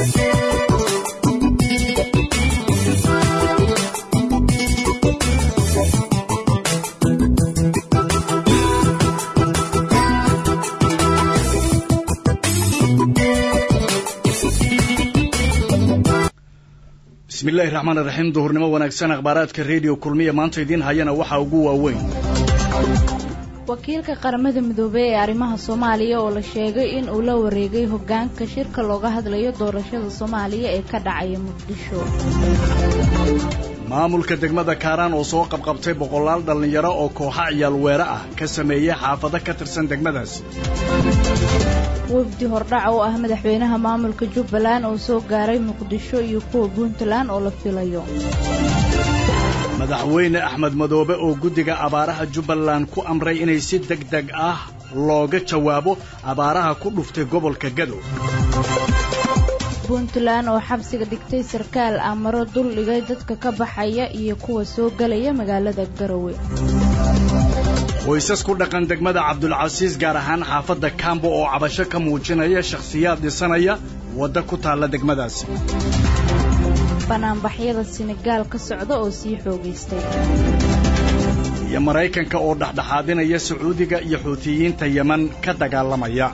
bismillahi raxmaan iraxiim duhurnimo wanaagsan akhbaaraadka rediyo kulmiya maanta idiin hayana waxaa ugu waaweyn wakiilka qaramada midoobey ee arrimaha soomaaliya oo la sheegay in uu la wareegay hoggaanka shirka looga hadlayo doorashada soomaaliya ee ka dhacaya muqdisho maamulka degmada kaaraan oo soo qabqabtay boqolaal dhallinyaro oo kooxa ciyaal weere ah ka sameeyey xaafado ka tirsan degmadaas wafdi hordhac oo ah madaxweynaha maamulka jubbaland oo soo gaaray muqdisho iyo kuwa puntland oo la filayo madaxweyne axmed madoobe oo guddiga abaaraha jubbaland ku amray inay si deg deg ah looga jawaabo abaaraha ku dhuftay gobolka gadow puntland oo xabsiga dhigtay sarkaal amaro dul dhigay dadka ka baxaya iyo kuwa soo gelaya magaalada garowe qoysas ku dhaqan degmada cabdulcasiis gaar ahaan xaafadda kambo oo cabasho ka muujinaya shakhsiyaad dhisanaya wadda ku taalla degmadaasi banaanbaxyada senegaal ka socda oo sii xoogaystay iyo maraykanka oo dhexdhexaadinaya sacuudiga iyo xuutiyiinta yeman ka dagaalamaya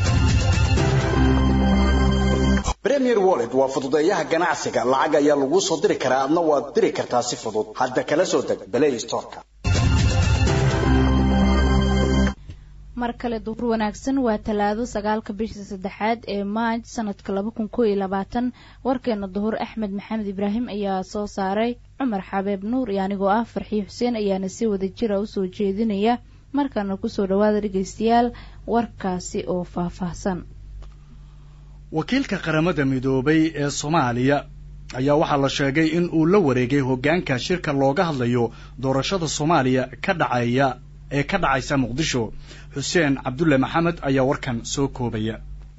premier wallet waa fududeeyaha ganacsiga lacag ayaa laguu soo diri karaa adna waad diri kartaa si fudud hadda kala soo deg balay storka mar kale duhur wanaagsan waa talaado sagaalka bisha saddexaad ee maaj sanadka laba kun koo iyo labaatan warkeena duhur axmed maxamed ibraahim ayaa soo saaray cumar xabeeb nuur iyo anigoo ah farxii xuseen ayaana si wada jira usoo jeedinaya markaana kusoo dhawaada dhegaystayaal warkaasi oo faahfaahsan wakiilka qaramada midoobay ee soomaaliya ayaa waxaa la sheegay in uu la wareegay hoggaanka shirka looga hadlayo doorashada soomaaliya ka dhacaya ee ka dhacaysa muqdisho xuseen cabdulle maxamed ayaa warkan soo koobaya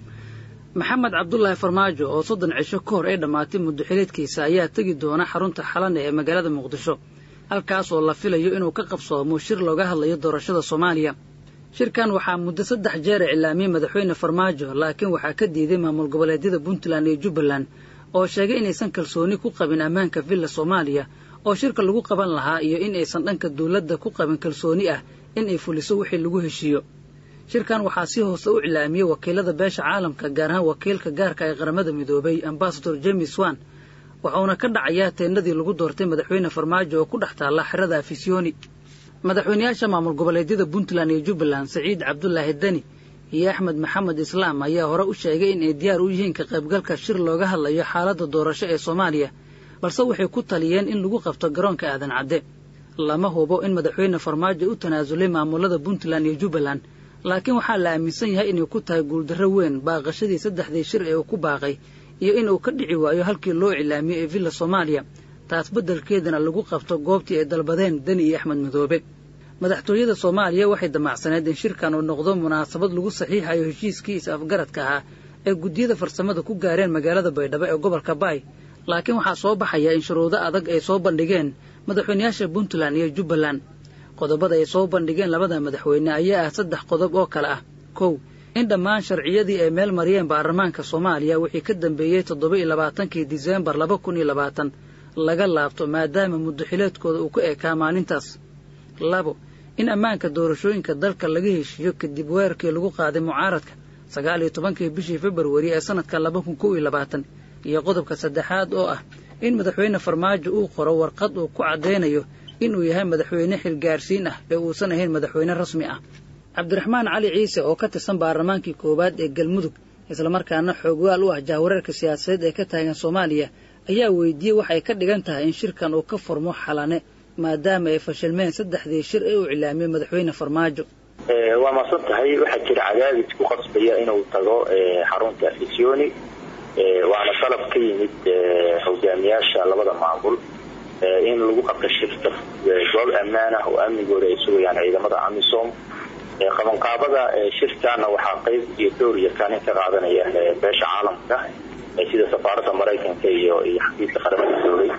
maxamed cabdulaahi farmaajo oo soddon cisho ka hor ay dhammaatay muddoxileedkiisa ayaa tegi doona xarunta xalane ee magaalada muqdisho halkaas oo la filayo inuu ka qabsoomo shir looga hadlayo doorashada soomaaliya shirkan waxaa muddo saddex jeer iclaamiyey madaxweyne farmaajo laakiin waxaa ka diiday maamul goboleedyada puntland iyo jubbaland oo sheegay inaysan kalsooni ku qabin ammaanka villa soomaaliya oo shirka lagu qaban lahaa iyo in aysan dhanka dawladda ku qabin kalsooni ah in ay fuliso wixii lagu heshiiyo shirkan waxaa si hoose u iclaamiyey wakiilada beesha caalamka gaar ahaan wakiilka gaarka ee qaramada midoobay ambasador james wan wuxuuna ka dhacayaa teennadii lagu doortay madaxweyne farmaajo oo ku dhex taalla xerada afisyooni madaxweynayaasha maamul goboleedyada puntland iyo jubbaland saciid cabdulaahi deni iyo axmed maxamed islaam ayaa hore u sheegay in ay diyaar u yihiin ka qaybgalka shir looga hadlayo xaaladda doorasho ee soomaaliya balse waxay ku taliyeen in lagu qabto garoonka aadan cadde lama hubo in madaxweyne farmaajo u tanaasulay maamulada puntland iyo jubbaland laakiin waxaa la aaminsan yahay inay ku tahay guuldarro weyn baaqashadii saddexdii shir ee uu ku baaqay iyo inuu ka dhici waayo halkii loo iclaamiyey ee villa soomaaliya taas beddelkeedana lagu qabto goobtii ay dalbadeen deni iyo axmed midoobe madaxtooyada soomaaliya waxay damacsaneed in shirkan uu noqdo munaasabad lagu saxiixayo heshiiskii is-afgaradka ahaa ee guddiyada farsamada ku gaareen magaalada baydhabo ee gobolka baay laakiin waxaa soo baxaya in shuruudo adag ay soo bandhigeen madaxweynayaasha puntland iyo jubbaland qodobada ay soo bandhigeen labada madaxweyne ayaa ah saddex qodob oo kale ah kow in dhammaan sharciyadii ay meel mariyeen baarlamaanka soomaaliya wixii ka dambeeyey toddoba iyo labaatankii diseembar laba kun iyo labaatan laga laabto maadaama muddoxileedkooda uu ka ekaa maalintaas labo in ammaanka doorashooyinka dalka laga heshiiyo kadib weerarkii lagu qaaday mucaaradka sagaal iyo tobankii bishii februari ee sanadka laba kun kow iyo labaatan iyo qodobka saddexaad oo ah in madaxweyne farmaajo uu qoro warqad uu ku caddaynayo inuu yahay madaxweyne xilgaarsiin ah ee uusan ahayn madaxweyne rasmi ah cabdiraxmaan cali ciise oo ka tirsan baarlamaankii koowaad ee galmudug islamarkaana xoogwaal u ah jahwareerka siyaasadeed ee ka taagan soomaaliya ayaa weydiiyey waxay ka dhigan tahay in shirkan uu ka furmo xalane maadaama ay fashilmeen saddexdii shir ee uu iclaamiyey madaxweyne farmaajo waa maasan tahay waxaa jira cadaadis ku qasbaya inuu tago xarunta afisyooni waana dalab ka yimid hogaamiyaasha labada maamul in lagu qabto shirka goob ammaan ah oo amnigooda ay sugayaan ciidamada amisom qabanqaabada shirkana waxaa qayb iyo dowr iyo kaalin ka qaadanaya beesha caalamka sida safaaradda maraykanka iyo iyo xafiiska qaramada midoobay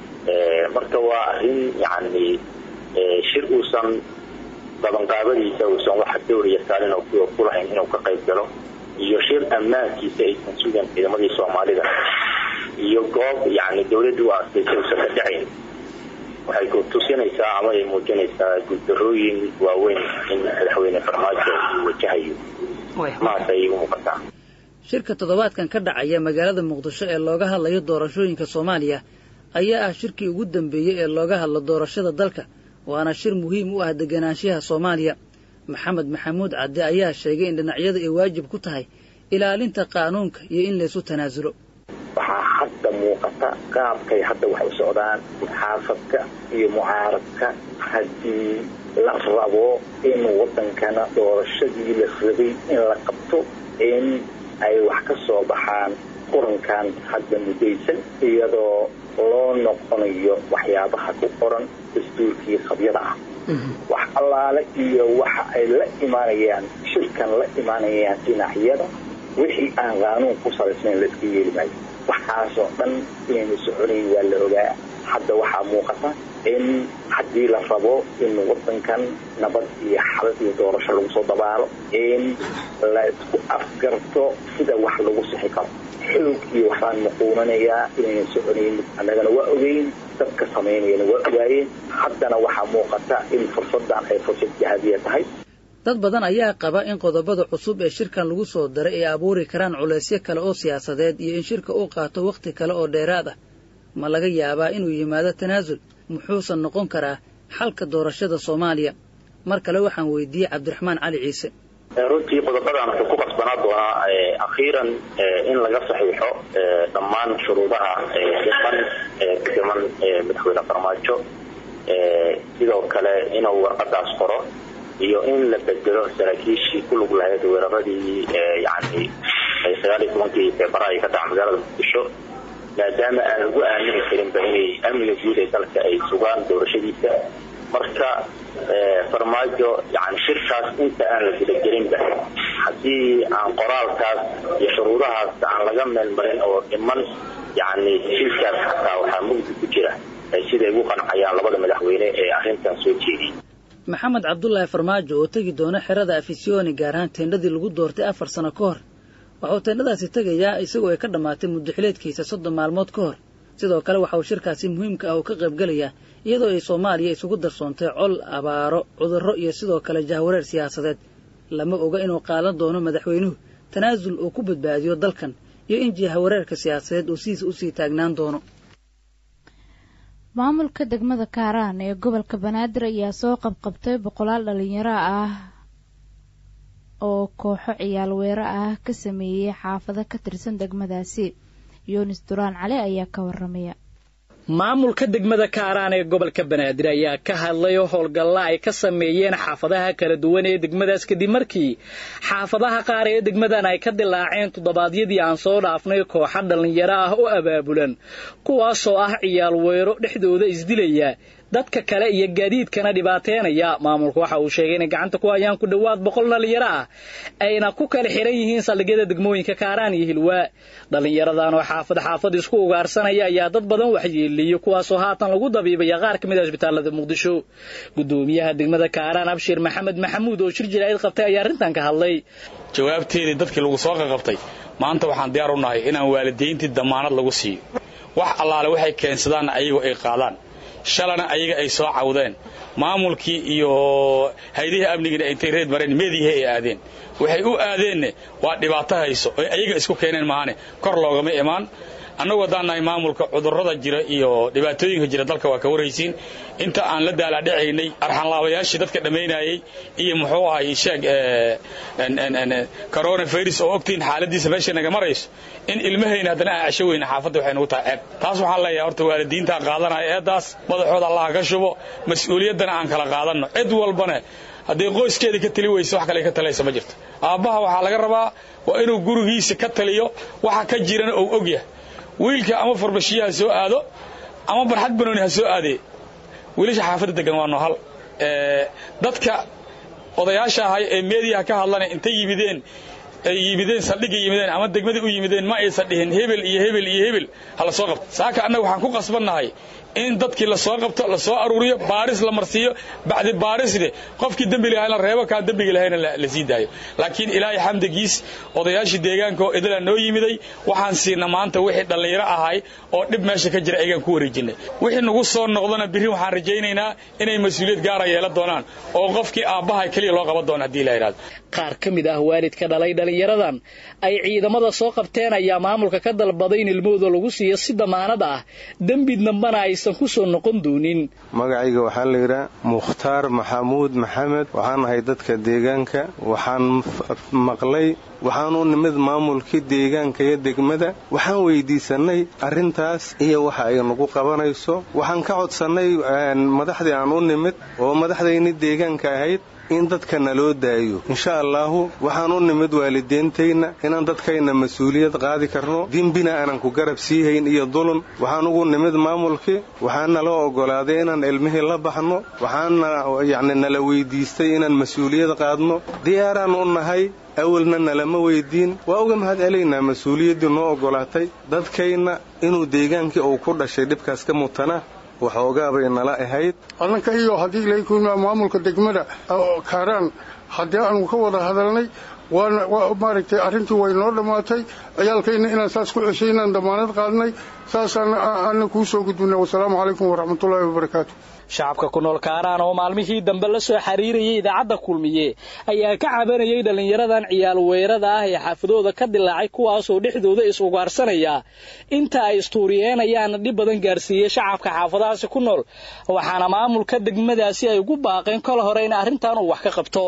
marka waa arrin yani shir uusan qabanqaabadiisa uusan waxa dowr iyo kaalin ku lahayn inuu ka qayb galo iyo shir ammaankiisa aysan sugan ciidamadii soomaalida iyo goob yani dawladdu u aastaysay usan ka dhacayn waxay ku tusinaysaa ama ay muujinaysaa guuldarooyin waaweyn in madaxweyne farmaajo uu wajahayo maas ayay u muuqataa shirka toddobaadkan ka dhacaya magaalada muqdisho ee looga hadlayo doorashooyinka soomaaliya ayaa ah shirkii ugu dambeeyey ee looga hadlo doorashada dalka waana shir muhiim u ah deganaanshaha soomaaliya maxamed maxamuud cadde ayaa sheegay in dhinacyada ay waajib ku tahay ilaalinta qaanuunka iyo in laysu tanaasulo waxaa hadda muuqata qaabkay hadda wax u socdaan muxaafadka iyo mucaaradka haddii la rabo in waddankana doorashadii la rabay in la qabto in ay wax ka soo baxaan qurankan hadda muddaysan iyadoo loo noqonayo waxyaabaha ku qoran dastuurkii qabyada ah wax allaale iyo waxa ay la imaanayaan shirkan la imaanayaan dhinacyada wixii aan qaanuun ku salaysnayn laiska yeeli maayo waxaasoo dhan inaynu soconayn waa la ogaa hadda waxaa muuqata in haddii la rabo in waddankan nabad iyo xal iyo doorasho lagu soo dabaalo in la isku afgarto sida wax lagu sixi karo xoog iyo waxbaan muquunanayaa inaynan soconayn annagana waa ogeyn dadka samaynayana waa ogaayeen haddana waxaa muuqata in fursaddan ay fursad jahadiya tahay dad badan ayaa qaba in qodobada cusub ee shirkan lagu soo daray ay abuuri karaan culaysyo kale oo siyaasadeed iyo in shirka uu qaato wakhti kale oo dheeraad ah ma laga yaabaa inuu yimaado tanaasul muxuusan noqon karaa xalka doorashada soomaaliya mar kale waxaan weydiiyey cabdiraxmaan cali ciise runtii qodobadan wuxuu ku qasbanaa doonaa akhiiran in laga saxiixo dhammaan shuruudaha dhiman dhiman madaxweyne farmaajo sidoo kale inuu warqadaas qoro iyo in la bedelo saraakiishii ku lug lahayd weeraradii yani sagaal iyo tobankii febraayo ka dhaca magaalada muqdisho maadaama aan lagu aamini karinba inay amniga guud ee dalka ay sugaan doorashadiisa marka farmaajo yani shirkaas inta aan la gudagelinba haddii aan qoraalkaas iyo shuruudahaas aan laga meelmarin oo dhiman yani shirkaas xataa waxaa mugdi ku jira siday ugu qancayaan labada madaxweyne ee arrintan soo jeediyey maxamed cabdulaahi farmaajo oo tegi doona xerada afisyooni gaar ahaan teendhadii lagu doortay afar sano ka hor waxauu teendhadaasi tegayaa isagoo ay ka dhammaatay muddaxileedkiisa soddon maalmood ka hor sidoo kale waxa uu shirkaasi muhiimka ah uu ka qaybgelayaa iyadoo ay soomaaliya isugu darsoontay col abaaro cudurro iyo sidoo kale jahwareer siyaasadeed lama oga inuu qaadan doono madaxweynuhu tanaasul uu ku badbaadiyo dalkan iyo in jahwareerka siyaasadeed uu sidiisa usii taagnaan doono maamulka degmada kaaraan ee gobolka banaadir ayaa soo qabqabtay boqolaal dhalinyaro ah oo kooxo ciyaal weero ah ka sameeyey xaafado ka tirsan degmadaasi yunis duraan cali ayaa ka waramaya maamulka degmada kaaraan ee gobolka banaadir ayaa ka hadlay howlgalla ay ka sameeyeen xaafadaha kala duwan ee degmadaas kadib markii xaafadaha qaar ee degmadan ay ka dilaaceen toddobaadyadii aan soo dhaafnay kooxa dhallinyaro ah oo abaabulan kuwaasoo ah ciyaal weero dhexdooda isdilaya dadka kale iyo gaadiidkana dhibaateynaya maamulku waxa uu sheegay inay gacanta ku hayaan ku dhowaad boqol dhallinyaro ah ayna ku kala xihan yihiin saldhigyada degmooyinka kaaraan iyo hilwaa dhallinyaradan oo xaafad xaafad isku ugaarsanaya ayaa dad badan waxyeeliyey kuwaasoo haatan lagu dabiibaya qaar ka mid a isbitaalada muqdisho gudoomiyaha degmada kaaraan abshir maxamed maxamuud oo shir jiraa'id qabtay ayaa arrintan ka hadlay jawaabteedii dadkii lagu soo qaqabtay maanta waxaan diyaar u nahay inaan waalidayntii damaanad lagu siiyo wax allaale waxay keensadaan ayagu ay qaadaan shalana ayaga ay soo cawdeen maamulkii iyo haydihii amnigina intay reed mareen meediyaha ay aadeen waxay u aadeenna waa dhibaato hayso oy ayaga isku keeneen maahane kor loogama imaan annagu haddaan nahay maamulka cudurrada jira iyo dhibaatooyinka jira dalka waa ka waraysiin inta aan la daalaadhacaynay arxanlaabayaashii dadka dhammaynayey iyo muxuu ahay sheeg coronavirus oo ogtiin xaaladiisa meesha naga marayso in ilmahayna haddana aan cesho weyna xaafadda waxay nagu tahay ceeb taas waxaan leeyahay horta waalidiintaa qaadanaya eeddaas madaxooda allaha ka shubo mas-uuliyaddana aan kala qaadanno cid walbana hadday qoyskeeda ka tali weyso wax kale ka talaysa ma jirto aabbaha waxaa laga rabaa waa inuu gurigiisa ka taliyo waxa ka jirana ou ogyahay wiilka ama farbashiya ha soo aado ama barxad banooni ha soo aadee wiilasha xaafadda degan waa noohal dadka odayaasha ahay ee meediyaha ka hadlana intay yimideen ay yimideen saldhigga yimideen ama degmadii u yimideen ma aysan dhihin hebel iyo hebel iyo hebel hala soo qabto saaka annaga waxaan ku qasbannahay in dadkii lasoo qabto lasoo aruuriyo baaris la marsiiyo bacdi baarisne qofkii dembi lahaa la reebo kaan dembiga lahayna la sii daayo laakiin ilaahay xamdigiis odayaashii deegaanka oo idilaa noo yimiday waxaan siina maanta wixii dhallinyaro ahay oo dhib meesha ka jira ayagaan ku wareejinay wixii nagu soo noqdona birri waxaan rajaynaynaa inay mas-uuliyad gaara yeelan doonaan oo qofkii aabbaha keliya loo qaban doono haddii la yidhahdo qaar ka mid ah waalidka dhalay dhallinyaradan ay ciidamada soo qabteen ayaa maamulka ka dalbaday in ilmahooda lagu siiyo si damaanad ah dembi dambana aysan ku soo noqon doonin magacayga waxaa la yidhaha mukhtaar maxamuud maxamed waxaan ahay dadka deegaanka waxaan maqlay waxaan u nimid maamulkii deegaanka iyo degmada waxaan weydiisannay arrintaas iyo waxa ay nagu qabanayso waxaan ka codsannay madaxdii aan u nimid oo madaxdayni deegaanka ahayd in dadka naloo daayo insha allaahu waxaan u nimid waalideentayna inaan dadkayna mas-uuliyad qaadi karno dembina aanan ku garab siihayn iyo dulun waxaan ugu nimid maamulkii waxaan nala oggolaaday inaan ilmihii la baxno waxaana yacni nala weydiistay inaan mas-uuliyad qaadno diyaaraan u nahay awalna nalama weydiin waa uga mahad celaynaa mas-uuliyaddii noo oggolaatay dadkayna inuu deegaankii uu ku dhashay dhibkaas ka mutana waxoogaabay nala ahayd annanka iyo haddii ilaykuna maamulka degmada kaaraan haddii aanu ka wada hadalnay waana maaragtay arrintii way noo dhammaatay ciyaalkayna inaan saas ku ceshay inaan damaanad qaadnay saasaan aanna kuu soo gudbinay wasalaamu calaykum waraxmatullaahi wabarakaatu shacabka ku nool kaaraan oo maalmihii dambe la soo xiriirayay idaacadda kulmiye ayaa ka cabanayay dhallinyaradan ciyaal weerada ah ee xaafadooda ka dilaacay kuwaasoo dhexdooda is-ugaarsanaya inta ay istuuriyeenayaana dhib badan gaarsiiyey shacabka xaafadahaasi ku nool waxaana maamulka degmadaasi ay ugu baaqeen kol hore in arrintan uu wax ka qabto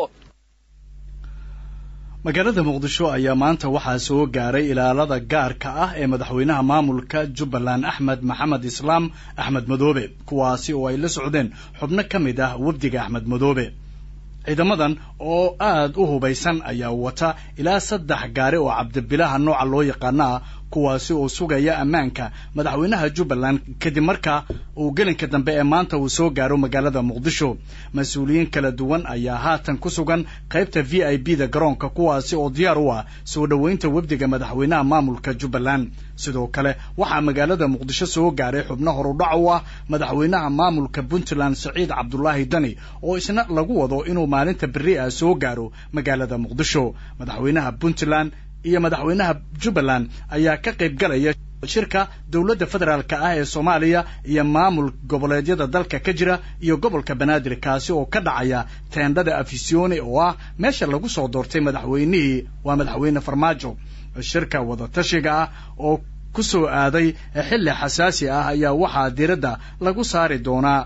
magaalada muqdisho ayaa maanta waxaa soo gaaray ilaalada gaarka ah ee madaxweynaha maamulka jubbaland axmed maxamed islaam axmed madoobe kuwaasi oo ay la socdeen xubno ka mid ah wafdiga axmed madoobe ciidamadan oo aad u hubaysan ayaa wata ilaa saddex gaari oo cabdibilaha nooca loo yaqaano ah kuwaasi oo sugaya ammaanka madaxweynaha jubbaland kadib marka uu gelinka dambe ee maanta uu soo gaaro magaalada muqdisho mas-uuliyiin kala duwan ayaa haatan ku sugan qaybta v i b da garoonka kuwaasi oo diyaar u ah soo dhoweynta wafdiga madaxweynaha maamulka jubbaland sidoo kale waxaa magaalada muqdisho soo gaaray xubno horudhac u ah madaxweynaha maamulka puntland siciid cabdulaahi dani oo isna lagu wado inuu maalinta beri ah soo gaaro magaalada muqdisho madaxweynaha puntland iyo madaxweynaha jubbaland ayaa ka qayb galaya shirka dowladda federaalka ah ee soomaaliya iyo maamul goboleedyada dalka ka jira iyo gobolka banaadir kaasi oo ka dhacaya teendhada afisione oo ah meesha lagu soo doortay madaxweynihii waa madaxweyne farmaajo shirka wadatashiga ah oo ku soo aaday xilli xasaasi ah ayaa waxaa diiradda lagu saari doonaa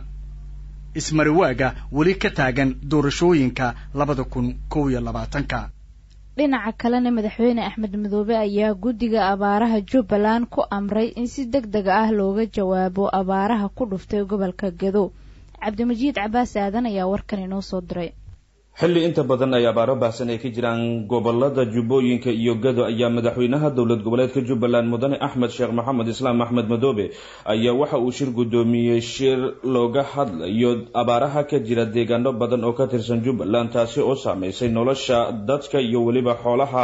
ismariwaaga weli ka taagan doorashooyinka labada kun kow iyo labaatanka dhinaca kalena madaxweyne axmed madoobe ayaa guddiga abaaraha jubbaland ku amray in si deg deg ah looga jawaabo abaaraha ku dhuftay gobolka gedo cabdimajiid cabaas aadan ayaa warkan inoo soo diray xilli inta badan ay abaaro baahsan ay ka jiraan gobolada jubbooyinka iyo gado ayaa madaxweynaha dowlad goboleedka jubbaland mudane axmed sheekh maxamed islaam axmed madoobe ayaa waxa uu shir guddoomiyey shir looga hadlayo abaaraha ka jira deegaano badan oo ka tirsan jubbaland taasi oo saameysay nolosha dadka iyo weliba xoolaha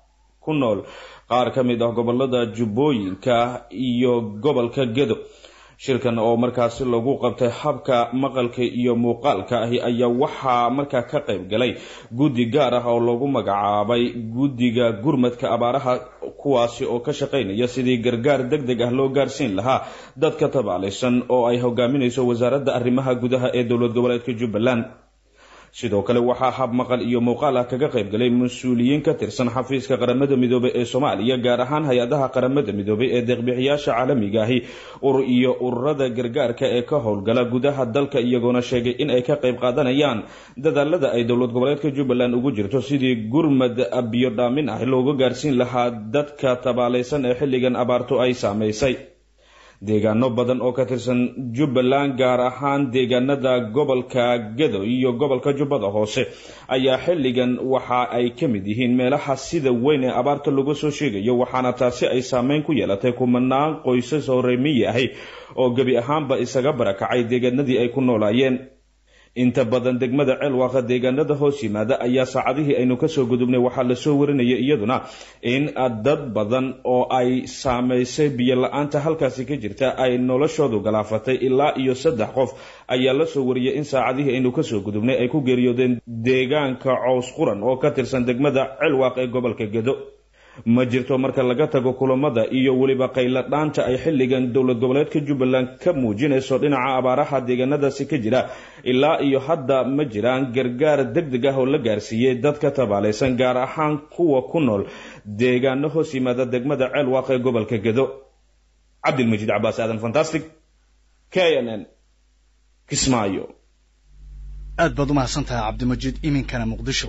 ku nool qaar ka mid ah gobolada jubbooyinka iyo gobolka gado shirkan oo markaasi lagu qabtay habka maqalka iyo muuqaalka ahi ayaa waxaa markaa ka qayb galay guddi gaar ah oo lagu magacaabay guddiga gurmadka abaaraha kuwaasi oo ka shaqaynaya sidii gargaar deg deg ah loo gaarsiin lahaa dadka tabaalaysan oo ay hogaaminayso wasaaradda arrimaha gudaha ee dowlad goboleedka jubbaland sidoo kale waxaa hab maqal iyo muuqaal ah kaga qayb galay mas-uuliyiin ka tirsan xafiiska qaramada midoobey ee soomaaliya gaar ahaan hay-adaha qaramada midoobey ee deeqbixiyaasha caalamiga ahi urur iyo ururada gargaarka ee ka howlgala gudaha dalka iyagoona sheegay in ay ka qayb qaadanayaan dadaalada ay dowlad goboleedka jubbaland ugu jirto sidii gurmad biyo dhaamin ah looga gaarsiin lahaa dadka tabaalaysan ee xilligan abaartu ay saamaysay deegaano badan oo ka tirsan jubbaland gaar ahaan deegaanada gobolka gado iyo gobolka jubbada hoose ayaa xilligan waxa ay ka mid yihiin meelaha sida weyn ee abaarta laga soo sheegayo waxaana taasi ay saameyn ku yeelatay kumanaan qoysas oo reemiyi ahi oo gebi ahaanba isaga barakacay deegaanadii ay ku noolaayeen inta badan degmada ceelwaaqa deegaanada hoos yimaada ayaa saacadihii aynu kasoo gudubnay waxaa lasoo warinaya iyaduna in dad badan oo ay saameysay biyo la-aanta halkaasi ka jirta ay noloshoodu galaafatay ilaa iyo saddex qof ayaa lasoo wariyay in saacadihii aynu kasoo gudubnay ay ku geeriyoodeen deegaanka cows quran oo ka tirsan degmada ceelwaaq ee gobolka gedo ma jirto marka laga tago kulamada iyo weliba qayla dhaanta ay xilligan dowlad goboleedka jubbaland ka muujinayso dhinaca abaaraha deegaanadaasi ka jira ilaa iyo hadda ma jiraan gargaar deg deg ah oo la gaarsiiyey dadka tabaalaysan gaar ahaan kuwa ku nool deegaano hoos yimaada degmada ceelwaaq ee gobolka gedo cabdilmajiid cabaas aadan fantastic k n n kismaayo aad baad u mahadsan tahay cabdimajiid iminkana muqdisho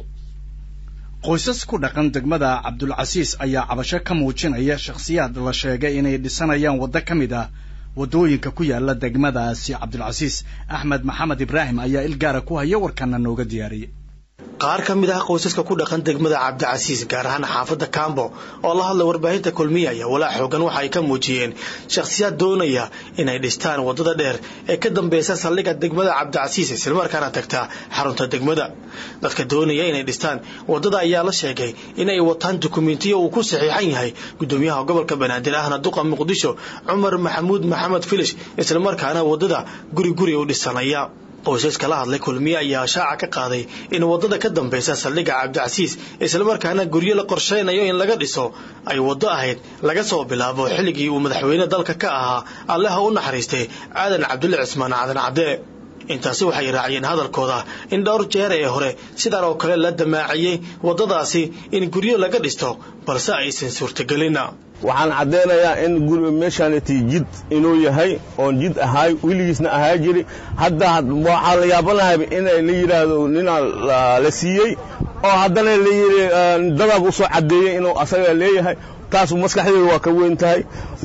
qoysas ku dhaqan degmada cabdulcasiis ayaa cabasho ka muujinaya shakhsiyaad la sheegay inay dhisanayaan waddo ka mid ah waddooyinka ku yaala degmadaasi cabdulcasiis axmed maxamed ibraahim ayaa ilgaara ku haya warkana nooga diyaariyey qaar ka mid ah qoysaska ku dhaqan degmada cabdicasiis gaar ahaan xaafadda kambo oo la hadlay warbaahinta kulmiya ayaa walaac xoogan waxa ay ka muujiyeen shakhsiyaad doonaya inay dhistaan waddada dheer ee ka dambeysa saldhigga degmada cabdicasiis islamarkaana tagta xarunta degmada dadka doonaya inay dhistaan waddada ayaa la sheegay in ay wataan dukumentiyo uu ku saxiixan yahay gudoomiyaha gobolka banaadir ahna duqa muqdisho cumar maxamuud maxamed filish islamarkaana waddada guri guri u dhisanaya qoysaska la hadlay kulmiye ayaa shaaca ka qaaday in waddada ka dambeysa saldhigga cabdicasiis islamarkaana guryo la qorshaynayo in laga dhiso ay waddo ahayd laga soo bilaabo xilligii uu madaxweyne dalka ka ahaa allaha u naxariistay aadan cabdulle cismaan cadan cadde intaasi waxay raaciyeen hadalkooda in dhowr jeer ee hore sidaan oo kale la damaaciyey waddadaasi in guryo laga dhisto balse aysan suurtagelin waxaan caddaynayaa in guri meeshaanati jid inuu yahay oon jid ahaay weligiisna ahaa jiri hadda waxaa la yaabanahay inay la yidhaahdo ninaa la siiyey oo haddana la yidhi dadaab usoo caddeeyey inuu asaga leeyahay taas maskaxdeedu waa ka weyn tahay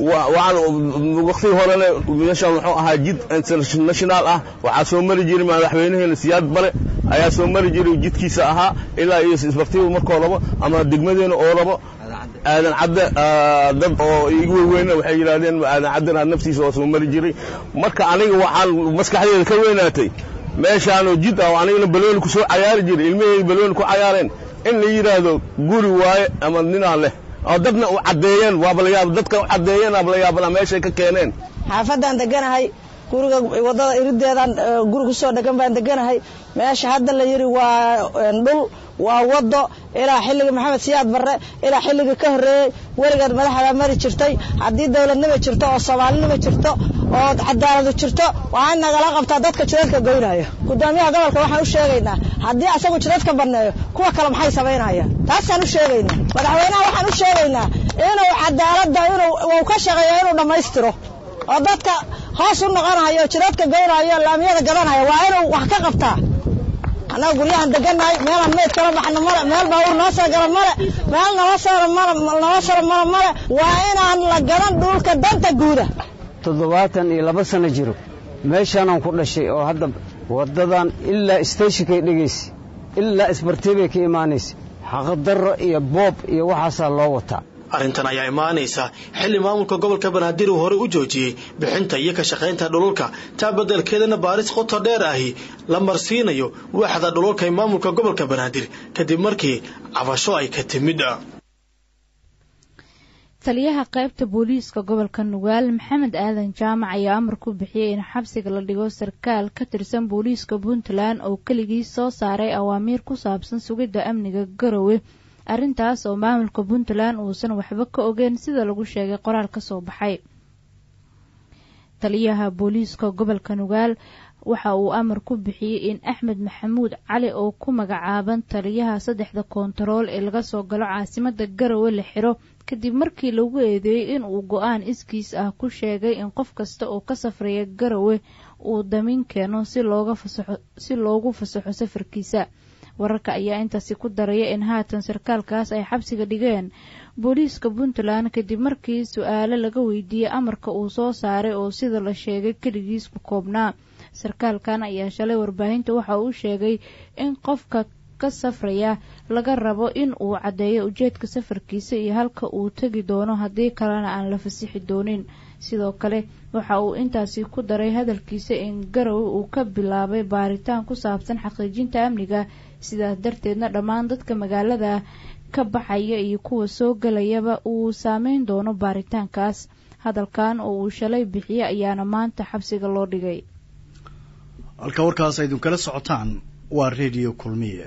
waxaan waqtigii horena meeshaan wuxuu ahaa jid international ah waxaa soo mari jiray madaxweynaheena siyaad bare ayaa soo mari jiray jidkiisa ahaa ilaa iyo isbartiibu markoo rabo ama degmadeena oo rabo aadan cadde dad oo igu weyweyna waxay yidhahdeen aadan caddena naftiisa oo soo mari jiray marka aniga waxaan maskaxdeeda ka weynaatay meeshaanoo jid ah oo anigana balooni ku soo cayaari jiray ilmaheyga balooni ku cayaareen in la yidhaahdo guri waaye ama ninaa leh oo dadna u caddeeyeen waaba la yaab dadka u caddeeyeen waaba la yaabana meeshay ka keeneen xaafadaan deganahay guriga waddada irideedaan guri ku soo dhegan baan deganahay meesha hadda la yidhi waa dhul waa waddo ilaa xilligii maxamed siyaad barre ilaa xilligii ka horreeyey weligeed madaxdaa mari jirtay haddii dowladnima jirto oo soomaalinima jirto oo cadaaladu jirto waa in nagala qabtaa dadka jidadka goynaya gudoomiyaha gobolka waxaan u sheegaynaa haddii asagu jidadka banneeyo kuwa kale maxay samaynayaan taasaan u sheegaynaa madaxweynaha waxaan u sheegaynaa inuu cadaaladda inuu ka shaqeeyo inuu dhammaystiro oo dadka hoos u noqonayo jidadka goynayo laamiyada gadanaya waa inuu wax ka qabtaa annaga guryahan degannahay meelaan meyd kala baxno male meel baabuur noo soo gala male meel nala saro male nala saro male male waa inaan la gadan dhulka danta guuda toddobaatan iyo laba sano jiro meeshaanaan ku dhashay oo hadda waddadan ilaa isteeshinkay dhegaysa ilaa isbartiibay ka imaanaysa xaqdarro iyo boob iyo waxaasaa loo wataa arrintan ayaa imaanaysa xilli maamulka gobolka banaadir uu horey u joojiyey bixinta iyo ka shaqaynta dhululka taa beddelkeedana baaris qoto dheer ahi la marsiinayo waaxda dhululka ee maamulka gobolka banaadir kadib markii cabasho ay ka timid taliyaha qaybta booliiska gobolka nugaal maxamed aadan jaamac ayaa amar ku bixiyey in xabsiga la dhigo sarkaal ka tirsan booliiska puntland oo keligii soo saaray awaamiir ku saabsan sugidda amniga garowe arrintaas oo maamulka puntland uusan waxba ka ogeyn sida lagu sheegay qoraal ka soo baxay taliyaha booliiska gobolka nugaal waxa uu amar ku bixiyey in axmed maxamuud cali oo ku magacaaban taliyaha saddexda koontarool ee laga soo galo caasimada garowe la xiro kadib markii lagu eedeeyey in uu go-aan iskiis ah ku sheegay in qof kasta oo ka safraya garowe uu damiin keeno si loogu fasaxo safarkiisa wararka ayaa intaasi ku daraya in haatan sarkaalkaas ay xabsiga dhigeen booliiska puntland kadib markii su-aalo laga weydiiyey amarka uu soo saaray oo sida la sheegay keligiis ku koobnaa sarkaalkan ayaa shalay warbaahinta waxa uu sheegay in qofka ka safraya laga rabo in uu caddeeyo ujeedka safarkiisa iyo halka uu tegi doono haddii kalena aan la fasixi doonin sidoo kale waxa uu intaasi ku daray hadalkiisa in garowe uu ka bilaabay baaritaan ku saabsan xaqiijinta amniga sidaas darteedna dhammaan dadka magaalada ka baxaya iyo kuwa soo gelayaba uu saameyn doono baaritaankaas hadalkan oo uu shalay bixiye ayaana maanta xabsiga loo dhigay halka warkaas aydinkala socotaan waa redio kulmiye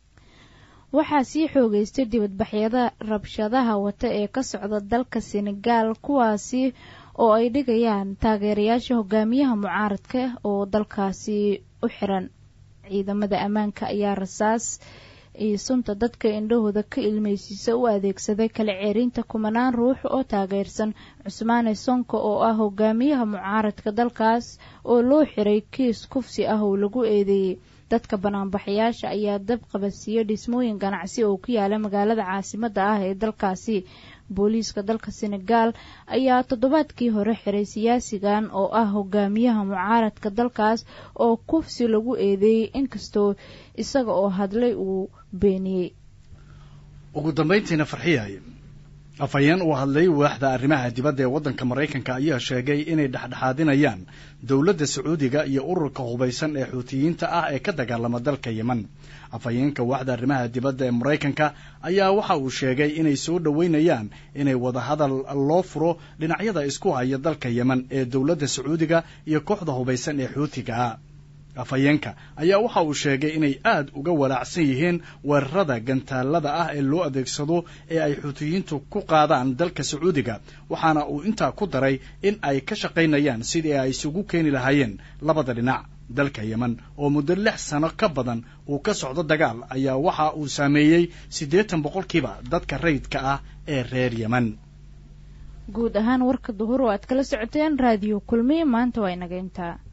waxaa sii xoogeystay dibadbaxyada rabshadaha wata ee ka socda dalka senegaal kuwaasi oo ay dhigayaan taageerayaasha hogaamiyaha mucaaradka oo dalkaasi u xiran ciidamada ammaanka ayaa rasaas iyo sunta dadka indhahooda ka ilmeysiisa u adeegsaday kala ceerinta kumanaan ruux oo taageersan cusmaane sonko oo ah hogaamiyaha mucaaradka dalkaas oo loo xiray kiis kufsi ah oo lagu eedeeyey dadka banaanbaxayaasha ayaa dab qabadsiiyey dhismooyin ganacsi oo ku yaala magaalada caasimada ah ee dalkaasi booliiska dalka senegaal ayaa toddobaadkii hore xiray siyaasigan oo ah hogaamiyaha mucaaradka dalkaas oo kufsi lagu eedeeyey inkastoo isaga oo hadlay uu beeniyey ugu dambayntiina farxiyay afhayeen uu hadlay waaxda arrimaha dibadda ee waddanka maraykanka ayaa sheegay inay dhexdhexaadinayaan dowladda sacuudiga iyo ururka hubaysan ee xuutiyiinta ah ee ka dagaalama dalka yeman afhayeenka waaxda arrimaha dibadda ee maraykanka ayaa waxa uu sheegay inay soo dhoweynayaan inay wadahadal loo furo dhinacyada isku haya dalka yeman ee dowladda sacuudiga iyo kooxda hubaysan ee xuutiga ah afhayeenka ayaa waxa uu sheegay inay aad uga walaacsan yihiin weerarada gantaalada ah ee loo adeegsado ee ay xuutiyiintu ku qaadaan dalka sacuudiga waxaana uu intaa ku daray in ay ka shaqaynayaan sidii ay isugu keeni lahaayeen labada dhinac dalka yeman oo muddo lix sano ka badan uu ka socdo dagaal ayaa waxa uu saameeyey siddeetan boqolkiiba dadka rayidka ah ee reer yeman guud ahaan warka duhur oo aad kala socoteen raadiyo kulmiye maanta waa inaga intaa